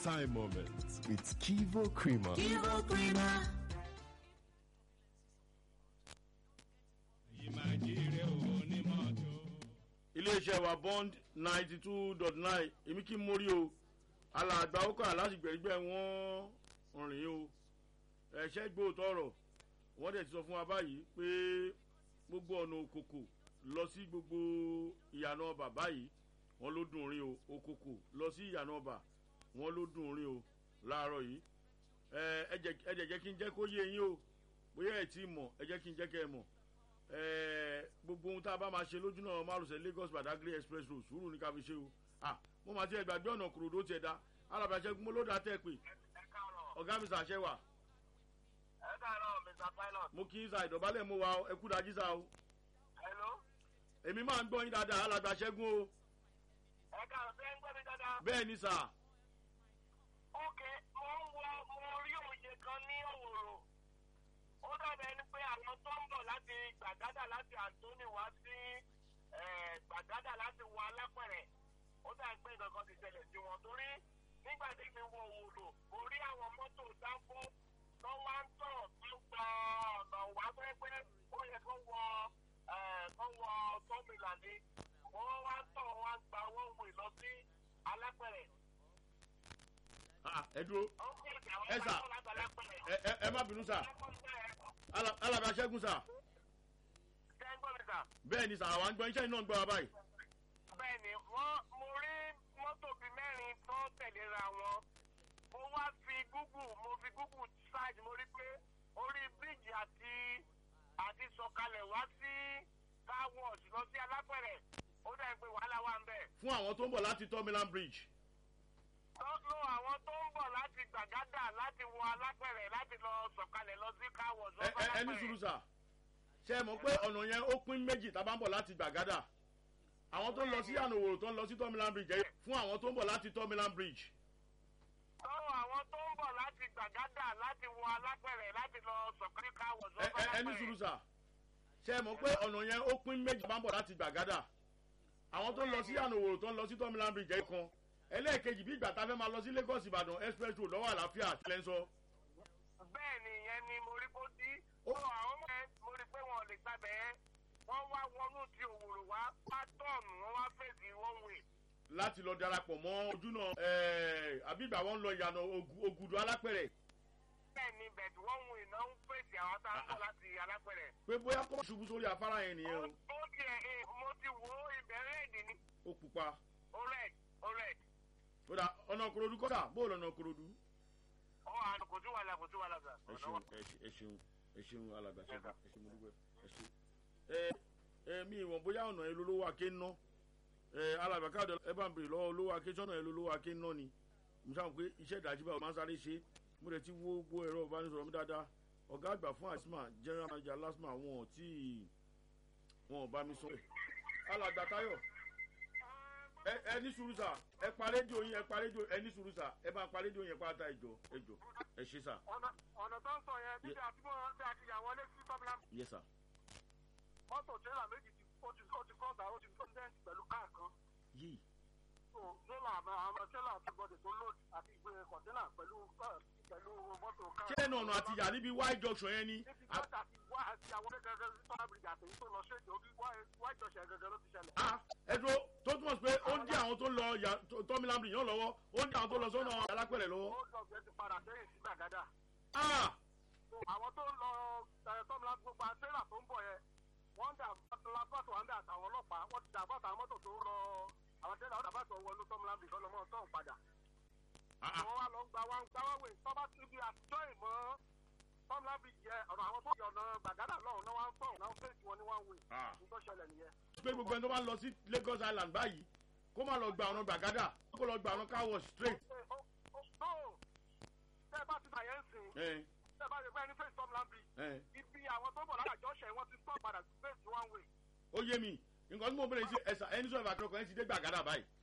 time moments with Kivo Creamer. Kivo Creamer. iléeṣẹ́ wa bond ninety two dot nine èmi kí n mórí o alàgbà ó kà láti gbẹ̀rígbẹ̀ wọ́n rìn o ẹ̀ṣẹ́ gbóòótọ́ ọ̀rọ̀ wọ́n dẹ̀ ti sọ fún wa báyìí pé gbogbo ọ̀nà òkòkò lọ sí gbogbo ìyànà ọba báyìí wọ́n ló dùn rí o òkòkò lọ sí ìyànà ọba wọ́n ló dùn rí o láàárọ̀ yìí ẹ jẹ́ jẹ́ kí n jẹ́ kó yé yín o bóyá ẹ̀ tí ì mọ̀ ẹ jẹ́ kí n jẹ́ kẹ́ ẹ mọ̀ gbogbo ohun tá a bá máa ṣe lójú náà márùsẹ̀ lagos badagry express road sùúrù ní ká fi ṣe o ah mo máa ti ẹ̀ gbàgbé ọ̀nà kòròdó tiẹ̀ dá alábàáṣẹ́gun mo ló dá tẹ́ pé ọ̀gá mi sàṣẹ wà. ẹ káàárọ̀ mr pilot. mo kí sa ìdọ̀bálẹ̀ mo wa ẹ kú dájí sa o. hello. èmi máa ń gbọ́ yín dáadáa alábàáṣẹ́gun o. ẹ káàárọ̀ bẹ́ẹ̀ ń gbọ́ mi dáadáa. bẹ́ẹ̀ ni sà. ok mo ń wọ mo rí òye kan ní òwòrò ó dàbẹ̀ ni pé àwọn tó ń bọ̀ láti gbàgádà láti àtúnì wá sí gbàgádà láti wọ alápẹ̀rẹ̀ ó dàbí pé nǹkan kan ti ṣẹlẹ̀ sí wọn torí nígbà tí mi wọ òwòrò mo rí àwọn mọ́tò dáńfó tó wá ń tọ̀ tó gba ọ̀nà wá pé pé ó yẹ kó wọ kó wọ tómìlà ni wọ́n wá ń tọ̀ wá ń gba wọ́n wè lọ sí alápẹ̀rẹ̀. ẹ dúró ẹ sà ẹ má bínú sà alábàáṣẹ́gun sà. bẹ́ẹ̀ ni sà àwọn àgbọn iṣẹ́ iná ń gbọ́ wa báyìí. bẹ́ẹ̀ni wọ́n mo rí mọ́tò bíi mẹ́rin tó tẹ̀léra wọn mo wá fi google mo fi google search mo rí pé orí bíríìjì àti àti sọ̀kalẹ̀ wá sí car wash lọ sí alápẹ̀rẹ̀ ó dẹ̀ pé wàhálà wà ń bẹ̀. fún àwọn tó ń bọ̀ láti tọ́milan bridge. lọ́nà àwọn tó ń bọ̀ láti gbàgádà láti wọ alápẹ̀rẹ̀ láti lọ sọ̀kalẹ̀ lọ sí car wash lọ sí alápẹ̀rẹ̀. ẹni sùúrù sà ṣe mọ̀ pé ọ̀nà yẹn ó pín méjì tá a bá ń bọ̀ láti gbàgádà àwọn tó ń lọ sí ànàwòrò tó ń lọ sí tọ́milan bridge ẹ̀yẹ fún àwọn tó ń bọ̀ láti tọ́milan bridge. lọ́wọ́ àwọn tó ń bọ̀ láti gbàgádà láti wọ alápẹ̀rẹ̀ láti lọ sọ̀kalẹ̀ car wash lọ sí alápẹ̀rẹ̀. ẹni sùúrù sà ṣe mọ̀ pé ọ̀nà yẹn ó pín méjì tá a bá ń bọ̀ láti gbàgádà àwọn tó ń lọ sí ànàwòrò tó ń lọ sí tọ́milan bridge ẹ̀yẹ kan ẹlẹ́ẹ̀kejì bí ìgbà tá a fẹ́ máa lọ sí lagos ìbàdàn express road lọ́wọ́ àlàáfíà tilẹ̀ ń sọ. bẹ́ẹ̀ ni ìyẹn ni mo rí kó dí. ó àwọn ọmọ ẹ mo rí pé wọn ò lè gbàgbẹ́ ẹ́ wọ́n wá wọnú ti òwòrò wá pátọ́ọ̀nù wọ́n wá fèsì one way. láti lọ darapọ̀ mọ́ ojú náà àbí ìgbà wọn lọ ìyànà ògùdù alápẹ̀rẹ̀. bẹ́ẹ̀ ni bẹ̀tù one way náà ń fèsì àwọn tá a ń bọ̀ láti alápẹ̀rẹ̀. pé bóyá kó ṣubú sórí afárá yẹn nìyẹn o. ó tiẹ̀ mo ti wo ìbẹ̀rẹ̀ èdè ni. ó pupa. ó rẹ̀ ó rẹ̀. ó dà ọ̀nà korodu kọ́dà bóòlù ọ̀nà korodu. ọ àná kò sí wàhálà kò sí wàhálà sà. ẹ ṣeun ẹ ṣeun ẹ ṣeun alàgbà ṣẹgun ẹ ṣeun mo dúpẹ́ ẹ ṣeun. ẹ ẹ mi ìwọ̀n bóyá ọ̀nà yẹn lolówó ake ń ná ẹ alàgbà káàdọ̀ ẹ bá ń bèrè lọ́wọ́ olówó ake sọ́nà yẹn lolówó ake ń ná ni mo sáà pé iṣẹ́ ìdájí báwo máa ń sáré ṣe mo rẹ̀ ti wo gbogbo ẹ̀rọ ìbánisọ̀rọ̀ mi dáadáa ọ̀gá àgbà fún asma general manager lasma wọn ò tí wọn ò bá mi sọ ẹ̀ alàgbà táyọ̀ ẹ ẹ ní sùúrù sà ẹ pa rédíò yín ẹ pa rédíò ẹ ní sùúrù sà ẹ bá pa rédíò yẹn pátá ẹjọ ẹjọ ẹ ṣe sà. ọ̀nà tó ń sọ yẹn níbi àtúmọ̀ tí a ti yà wọlé sí tọ́mìlà. yẹ sà. mọ́tò tẹ́lá méjì ti ó ti ó ti kọ́ta ó ti tó dẹ́ǹtì pẹ̀lú káà kan. yìí. so tẹ́lá àwọn tẹ́lá ti gbọ́dọ̀ tó lóòdì àti ìgbé kọ̀tẹ́là pẹ̀lú pẹ̀lú mọ́tò káà. ṣé ẹnu ọ̀nà àti yà níbi y junction yẹn ni. níbi kọ́tà ti wá àti àwọn gẹ́gẹ́ sí tọ́lá bìrìjà àtẹ̀yìn tó lọ ṣèjì orí y junction gẹ́gẹ́ ló ti ṣẹlẹ̀. ah ẹ dúró tó túmọ̀ sí pé ó ń dí àwọn tó lọ tọ́mílámù yàn lọ́wọ́ ó ń dí àwọn tó lọ sọ́nà alápẹ̀rẹ̀ lọ́wọ́. ó lọ bẹ́ẹ̀ ti padà sẹ́yìn sí gbàgádà. ah àwọn tó ń lọ tọ́mílámù gbogbo àtẹ́là tó ń bọ̀ yẹn wọ́n dà lápàtó wọn dà àtàwọn ọlọ́pàá wọ́n ti dà bọ́tà àwọn mọ́tò tó ń lọ àwọn tẹ́lẹ̀ àwọn dàbàtò wọnú tọ́mílámù ìfọ́ lọ́mọ tó ń padà. wọ́n wá lọ gba wá ń gbá wá wè tọ́ba ti di àtijọ́ ìmọ̀ tọ́mílámù yẹ ọ̀nà àwọn tó yọ ọ̀nà gbàgádà lọ́hùn náà wá ń tọ̀ náà ń fèsì wọn ní wá ń wè. nítorí ṣẹlẹ̀ nìyẹn. pé gbogbo ẹni tó bá ń lọ sí lagos island báyìí kó má lọ gba ọ̀nà gbàgádà kó lọ gba ọ̀nà car wash straight. tẹ́ ẹ bá ti bàyẹ̀ ń sìn tẹ́ ẹ bá ti pẹ́ ní fèsì tọ́mílámù ibi àwọn tó bọ̀ lára àjọṣe wọn ti tọ́ padà fèsì one way. ó yé mi nǹkan tí mo bẹ̀rẹ̀ sí ẹ̀sà ẹni sọ̀rọ̀ àkọ́kọ́ ẹni ti dé gbàgádà báyìí